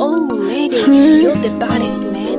Oh, lady, you're the baddest man.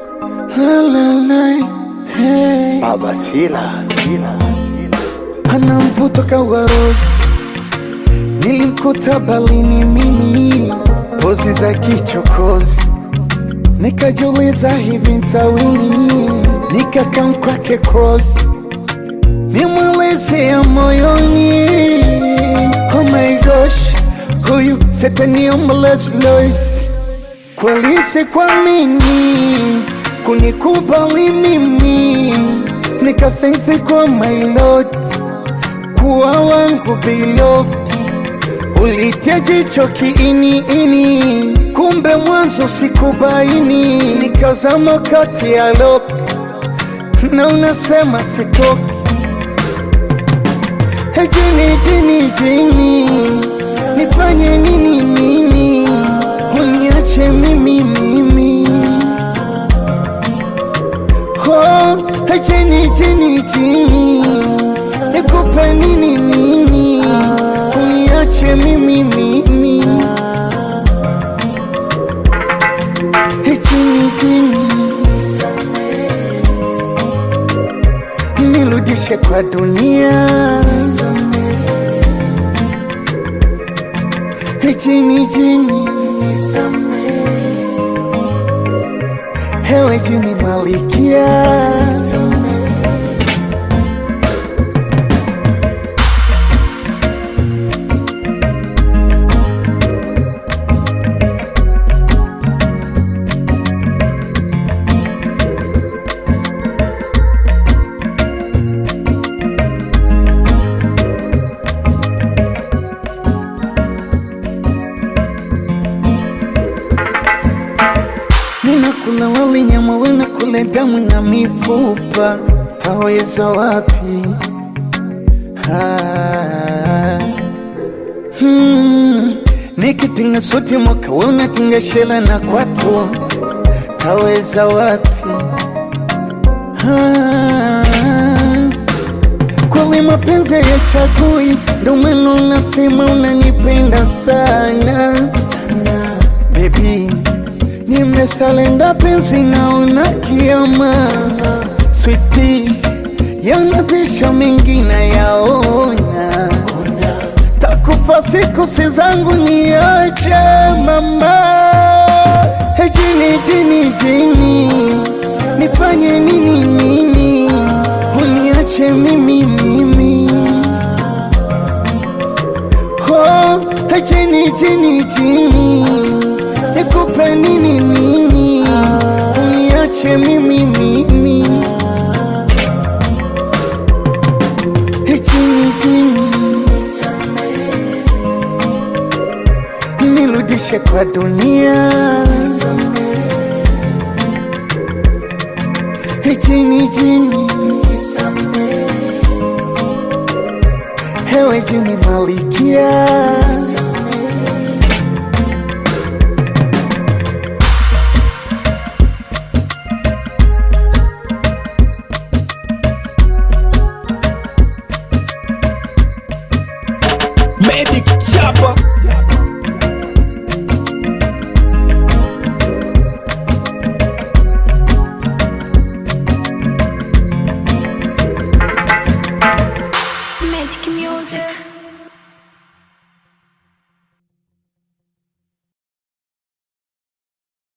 Baba Sila, Sila, Sila. Ana mvuto kawarosi, nilimkuta balini mimi, pozi za kichokozi, nikajiuliza hivi ntawini, nikakam kwake cross, nimweleze ya moyoni. Oh my gosh, huyu setani omeless Lois, kweli sikuamini kunikubali mimi nikathithi kwa my lord kuwa wangu beloved ulitia jicho kiini ini kumbe mwanzo sikubaini nikazama kati ya lok na unasema sitoki Hey, jini jini jini nifanye nini nini uniache mimi mimi Oh, hey, chini chini chini nikupe nini nini uniache mimi mimi Hey, chini chini nirudishe kwa dunia Hey, chini chini hewe jini malikia Ninakula wali nyama wena kule damu na mifupa, taweza wapi? Ah. Hmm. Nikitinga suti mwaka we unatinga shela na kwato, taweza wapi? Ah. Kweli mapenzi ya chagui, ndo maana unasema unanipenda sana baby nimesalenda penzi naona kiama switi yanatisha mengi na yaona takufa siku si zangu niache mama Hey, jini jini jini nifanye nini nini uniache mimi mimi Oh, hey, chini chini chini nikupe nini nini uniache mimi mimi Hey, chini chini nirudishe kwa dunia Hey, chini chini hewe jini malikia